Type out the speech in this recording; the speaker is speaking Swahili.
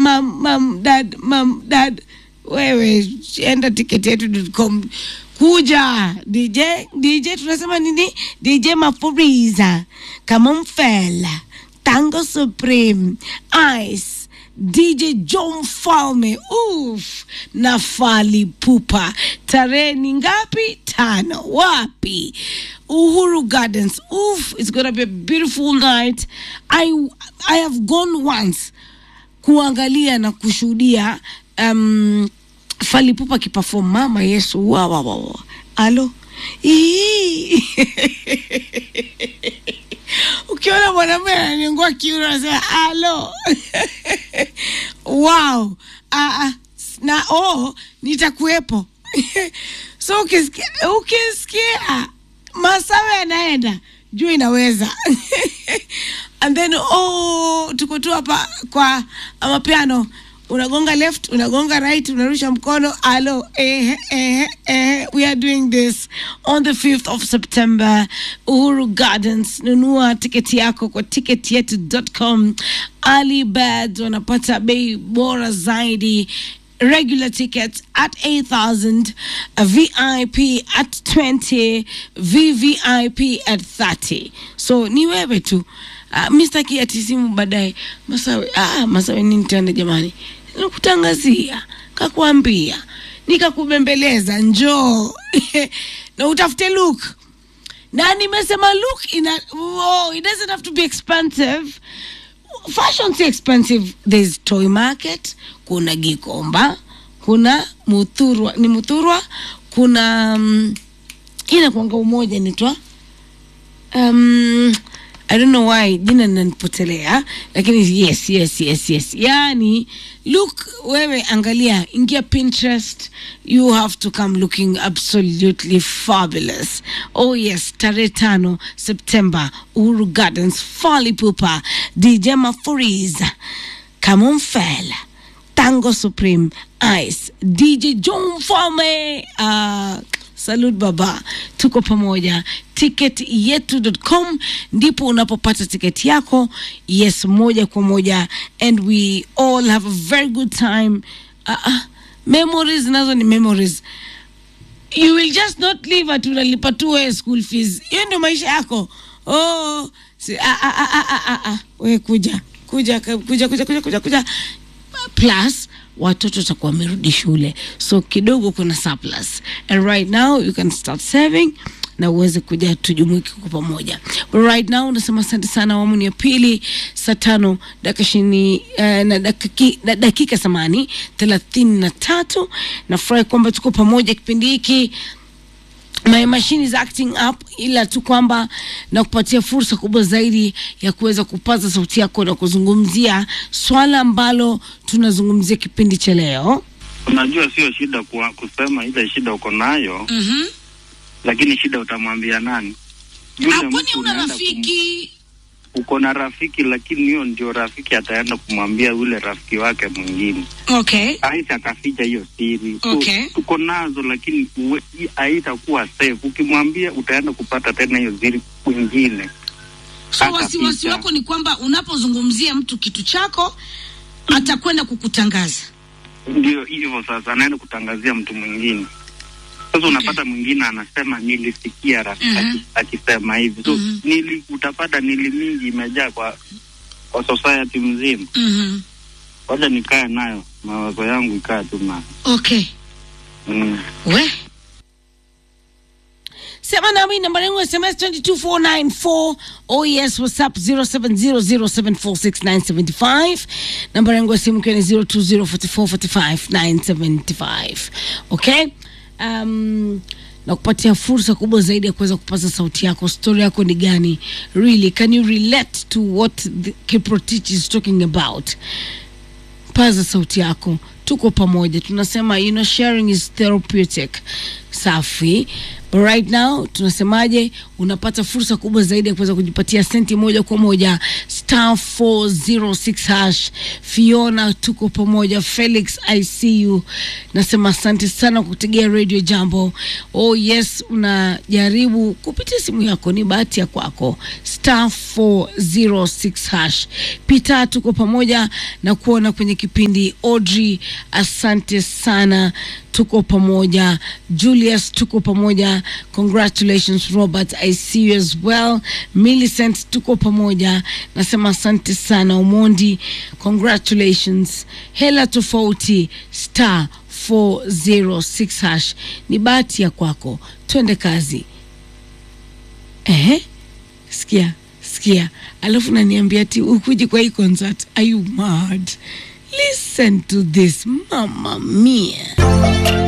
mam, mam, dad, mam, dad. Wewe enda tiketi yetu.com kuja DJ DJ tunasema nini? DJ Mafuriza, Kamomfela, Tango Supreme, Ice, DJ John Falme, uf, na Fally Ipupa. Tarehe ni ngapi? Tano. Wapi? Uhuru Gardens. Oof, it's gonna be a beautiful night. I I have gone once kuangalia na kushuhudia um, Fally Ipupa akiperform. Mama Yesu, wa wa wa wa. Alo. Ii. Ukiona mwanamume ananiungua kiuno unasema alo. wow. Ah, ah. na oh, nitakuwepo. so ukisikia ukisikia masawe yanaenda juu inaweza and then oh, tuko tu hapa kwa mapiano unagonga left unagonga right unarusha mkono alo eh, eh, eh, we are doing this on the 5th of september uhuru gardens nunua tiketi yako kwa tiketi yetu.com alibad wanapata bei bora zaidi regular tickets at 8000 a vip at 20 vvip at 30 so ni wewe tu uh, mistaki ati simu baadaye masawe ah, masawe nini tena jamani nikutangazia kakuambia nikakubembeleza njoo na utafute look na nimesema look ina oh, it doesn't have to be expensive fashion si expensive there's toy market kuna gikomba kuna muthurwa ni muthurwa kuna um, inakwanga umoja nitwa um, I don't know why jina linanipotelea lakini yes yes yes yes yani look wewe angalia ingia pinterest you have to come looking absolutely fabulous oh yes tarehe tano september uhuru gardens Fally Ipupa dj mafuriza kamomfela tango supreme ice dj john fame uh, salud baba tuko pamoja ticket yetu.com ndipo unapopata tiketi yako yes moja kwa moja and we all have a very good time uh, uh, memories nazo ni memories you will just not live at unalipa tu wewe school fees hiyo ndio maisha yako oh si, ah, ah, ah, ah, ah, ah. we kuja kuja kuja kuja kuja kuja kuja plus watoto watakuwa wamerudi shule so kidogo kuna surplus and right now you can start saving na uweze kuja tujumuike kwa pamoja but right now unasema asante sana awamu ni ya pili saa tano dakika ishirini uh, na dakika, na dakika samani thelathini na tatu nafurahi kwamba tuko pamoja kipindi hiki my machine is acting up ila tu kwamba na kupatia fursa kubwa zaidi ya kuweza kupaza sauti yako na kuzungumzia swala ambalo tunazungumzia kipindi cha leo Unajua sio shida kwa kusema ile shida uko nayo, Mhm. lakini shida utamwambia nani? Yule Ah, kwani mtu una unaenda rafiki kum- uko na rafiki, lakini hiyo ndio rafiki ataenda kumwambia yule rafiki wake mwingine, okay aita akaficha hiyo siri. So, Okay. tuko nazo, lakini uwe- i- haitakuwa safe. Ukimwambia utaenda kupata tena hiyo siri kwingine. so Hata wasiwasi picha. wako ni kwamba unapozungumzia mtu kitu chako atakwenda kukutangaza Ndio hivyo sasa, anaenda kutangazia mtu mwingine. Sasa unapata mwingine anasema nilisikia rafiki Mhm. aki- akisema hivi, so Mhm. nili, utapata nili mingi imejaa kwa kwa society mzima. Mhm. Wacha nikae nayo, mawazo yangu ikae tu nayo okay mm. we sema nami namba yangu ya sms 22494 oh yes whatsapp 0700746975 namba yangu ya simu ikiwa ni 0204445975 okay um, na kupatia fursa kubwa zaidi ya kuweza kupaza sauti yako stori yako ni gani really can you relate to what the kiprotich is talking about paza sauti yako tuko pamoja tunasema you know, sharing is therapeutic safi but right now tunasemaje unapata fursa kubwa zaidi ya kuweza kujipatia senti moja kwa moja star 406 hash fiona tuko pamoja felix i see you nasema asante sana kwa kutegea radio jambo oh yes unajaribu kupitia simu yako ni bahati ya kwako star 406 hash pita tuko pamoja na kuona kwenye kipindi audrey asante sana tuko pamoja julius tuko pamoja congratulations robert i see you as well millicent tuko pamoja nasema asante sana omondi congratulations hela tofauti star 406 hash ni bahati ya kwako twende kazi Ehe, sikia sikia alafu naniambia ti ukuji kwa hii concert are you mad listen to this mama mia